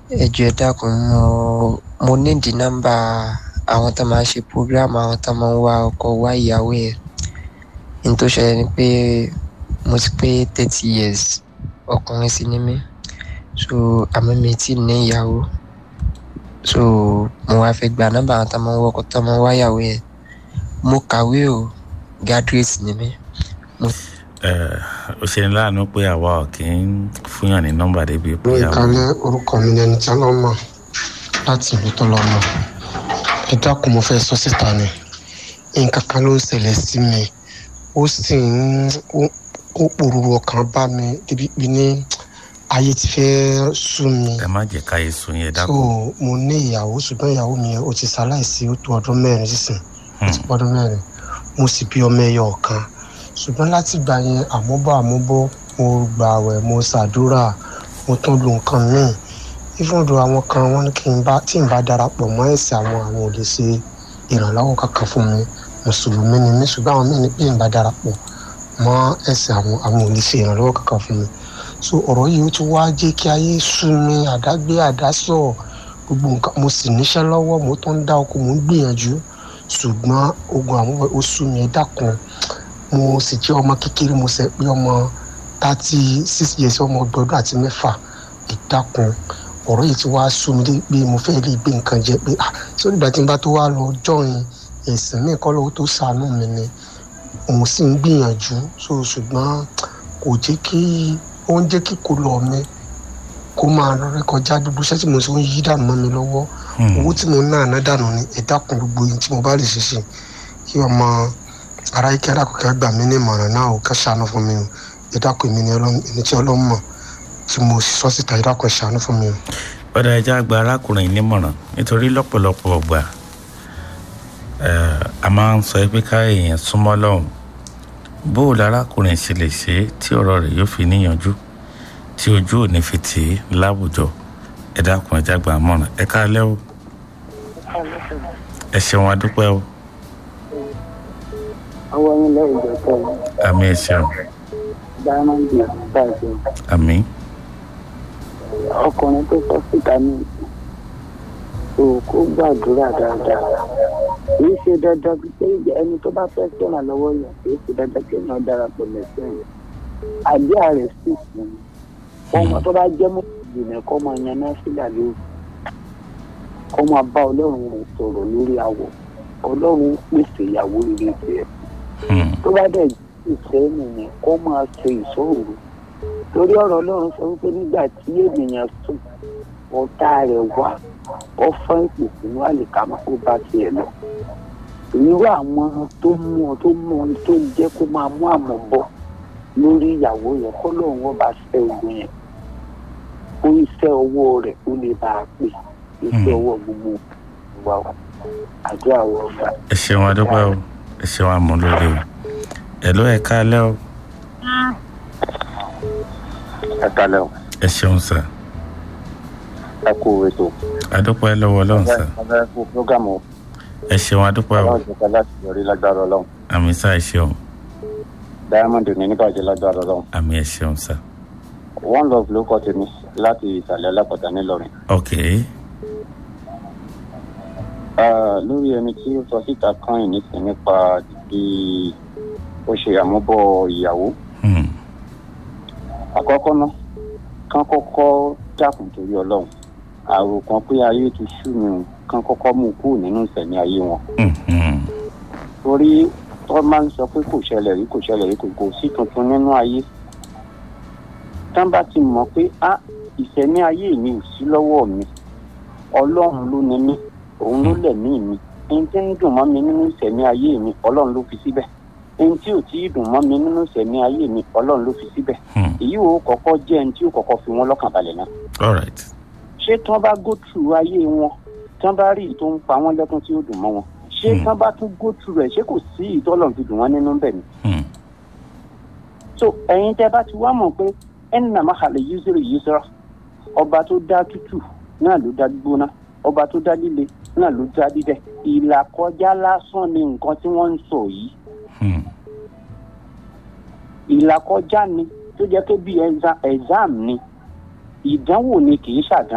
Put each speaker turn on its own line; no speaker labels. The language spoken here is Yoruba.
ẹ jọ̀ọ́ ẹ dákun mo mo nídìí nọ́mbà àwọn tó máa ń ṣe program àwọn tó máa ń wá ọkọ wá ìyàwó yẹn ní tó ṣẹlẹ̀ ni pé mo ti pé thirty years ọkùnrin sì ni mí so àmọ́ mi ti ní ìyàwó so mo wá fẹ́ gba nọ́mbà àwọn tó máa ń wọkọ̀ tó máa ń wá ìyàwó yẹn mo kàwé o graduate ni mí
ó ṣe ní láàánú pé àwa ò kì í fúnyàn ní nọ́mbà débi pé
ló
àwọn
ìkàlẹ̀ orúkọ mi ní ẹni tí ọlọ́run mọ̀ láti ìlú tó lọ́ mọ̀ ẹ dákun mo fẹ́ sọ síta ni nǹkan kan ló ń ṣẹlẹ̀ sí mi ó sì ń ó- ó pòrúurú ọkàn bá mi débi pé ní ayé ti fẹ́ sú mi
ẹ má jẹ́ káyé sun yẹn
so
dákun
mo ní ìyàwó ṣùgbọ́n ìyàwó mi yẹn ó ti ṣaláìsí ó tó ọdún mẹ́rin sísìn ó ti pọ́ ọdún mẹ́rin mo sì bí ọmọ ẹyọ ọ̀kan ṣùgbọ́n láti gbà yẹn àmúbọ̀ àmúbọ̀ mo gbà wẹ̀ mo ṣàdúrà mo tún lu nǹkan míì ìfúndù àwọn kan wọ́n ní kí n bá tí n bá darapọ̀ mọ́ ẹ̀sìn àwọn àwọn ò lè ṣe ìrànlọ́wọ́ kankan fún mi mùsùlùmí ni mí ṣùgbọ́n àwọn míì ní bí n bá darapọ̀ mọ́ ẹ̀sìn àwọn àwọn ò lè ṣe ìrànlọ́wọ́ kankan fún mi so ọ̀rọ̀ yìí ó ti wá jẹ́ kí ayé sú mi àdágbé àdásọ̀ gbogbo nǹkan mo sì níṣẹ́ lọ́wọ́ mo tún ń dá oko mo ń gbìyànjú ṣùgbọ́n ogun àwọn ó sú mi ẹ dákun mo sì jẹ́ ọmọ kékeré mo sẹ pé ọmọ thirty six years ọmọ ọgbọ̀n àti mẹ́fà ẹ dákun ọ̀rọ̀ yìí ti wá sú mi dé pé mo fẹ́ lè gbé nǹkan jẹ pé ah sórí ìgbà tí n bá tó wá lọ jọyìn ẹ̀sìn mi kọ́ lọ́wọ́ tó ṣàánú mi ni mo sì ń gbìyànjú so ṣùgbọ́n kò jẹ́ kí ó ń jẹ́ kí kò lọ mi kó máa lọ rékọjá gbogbo iṣẹ́ tí mo ṣe ń yí dànù mọ́ mi lọ́wọ́ owó tí mo ń ná àná dànù ni ẹ dákun gbogbo yìí tí mo bá lè ṣe ṣe kí ọmọ ara ike alákòókò gbà mí ní ìmọ̀ràn náà ò ká ṣàánú fún mi o ẹ dákun èmi ni Ọlọ́run- ẹni tí ọlọ́run mọ̀ tí mo sọ síta ẹ dákun ẹ ṣàánú fún mi o.
ọ̀dà ẹja gba arákùnrin yìí nímọ̀ràn nítorí lọ́pọ̀lọpọ̀ ọgbà a máa ń sọ pé ká èèyàn súnmọ́ lọ́hùn bó o lárákùnrin ṣe lè ṣe é tí ọ̀rọ̀ rẹ̀ yóò fi níyànjú tí ojú ò ní fi tì í láwùjọ ẹ dákun ẹja gba àmọ̀ràn ẹ káalẹ́ o ẹ ṣeun adúpẹ́ o
ọwọ́ yín lẹ́yìn ìjọba yìí
àmì ẹ ṣeun
diamond bàjẹ́
àmì
ọkùnrin tó sọ síta ní o kó gbàdúrà dáadáa kì í ṣe dandan pé ẹni tó bá fẹ́ sọ̀rọ̀ lọ́wọ́ yẹn kì í ṣe dandan kí èèyàn darapọ̀ lẹ́sẹ̀ yẹn àdúrà rẹ̀ sì sùn ọmọ tó bá jẹ́ mọ́ ìjìnlẹ̀ kọ́ máa yan náà sílẹ̀ lóru kọ́ máa bá ọlọ́run rẹ̀ sọ̀rọ̀ lórí àwọ̀ ọlọ́run pèsè ìyàwó rere tiẹ̀ tó bá dẹ̀ ìfẹ́ nìyẹn kó máa ṣe ìṣòro torí ọ̀rọ̀ ọlọ́run sọ wípé nígbà tí ènìyàn sùn ọ̀tá rẹ̀ wá ó fọ́n ìpè sínú àlìkámà kó bá tiẹ̀ lọ irú àwọn tó mú ọ tó mú ọ tó jẹ́ kó máa mú àmọ̀ bọ̀ lórí ìyàwó yẹn kó lóun wọ́n bá ṣe ogun yẹn kó iṣẹ́ ọwọ́ rẹ̀ ó lè bá a pè iṣẹ́ ọwọ́ gbogbo wa àdúrà wọ́n gbà.
ẹ ṣeun adúpẹ́ o ẹ ṣeun àmúlòdì o ẹ ló ẹ káalẹ́ o
ẹ kalẹ o
ẹ ṣeun sà
ẹ kú ètò
adúpẹ́ lọ́wọ́ ọlọ́run sà
ẹ kú fúgàmù
ẹ ṣeun adúpẹ́ o
ọlọ́run ti kọ́ láti yọrí lágbára ọlọ́run
àmì sà ẹ ṣeun
diamond ní níbàjẹ́ lágbára ọlọ́run
àmì ẹ ṣeun sà
one love ló kọ́ tèmi láti ìsàlẹ̀ alápàtà ńìlọrin.
ok
Ah, lórí ẹni tí ó sọ síta kan yìí nísìnyí nípa bí ó ṣe àmúbọ̀ ìyàwó
hmm.
àkọ́kọ́ náà kán kọ́kọ́ dákun torí ọlọ́run àròkàn pé ayé ti sú mi o kán kọ́kọ́ mú kúrò nínú ìsẹ̀mí ayé wọn
Hmm, hmm.
torí wọ́n máa ń sọ pé kò ṣẹlẹ̀ rí kò ṣẹlẹ̀ rí kò kò sí tuntun nínú ayé tán bá ti mọ̀ pé á ìsẹ̀mí ayé mi ò sí lọ́wọ́ mi ọlọ́run ló ní mí òun ló lẹ̀mí mi ẹni tí ń dùn mọ́ mi nínú ìsẹ̀mí ayé mi ọlọ́run ló fi síbẹ̀ ẹni tí ò tí ì dùn mọ́ mi nínú ìsẹ̀mí ayé mi ọlọ́run ló fi síbẹ̀
Hmm.
èyí ò kọ́kọ́ jẹ́ ẹni tí ò kọ́kọ́ fi wọ́n lọ́kàn balẹ̀ náà
all right
ṣé tí wọ́n bá go through ayé wọn tí wọ́n bá rí ìtò ń pa wọ́n lẹ́kún tí ó dùn mọ́ wọn ṣé tí wọ́n bá tún go through rẹ̀ ṣé kò sí ìtọ́lọ̀ fi dùn wọ́n nínú bẹ̀ ni.
Hmm.
so ẹ̀yin tẹ́ bá ti wá mọ̀ pé ẹni nàá máa hàlẹ̀ yúzúrò yúzúrò ọba tó dá tútù náà ló dá gbígbóná ọba tó dá líle náà ló dá dídẹ ìlà kọjá lásán ni nǹkan tí wọ́n ń sọ yìí
Hmm.
ìlà kọjá ni tó jẹ́ pé bí exam ni ìdánwò ni kì í ṣàdánwò.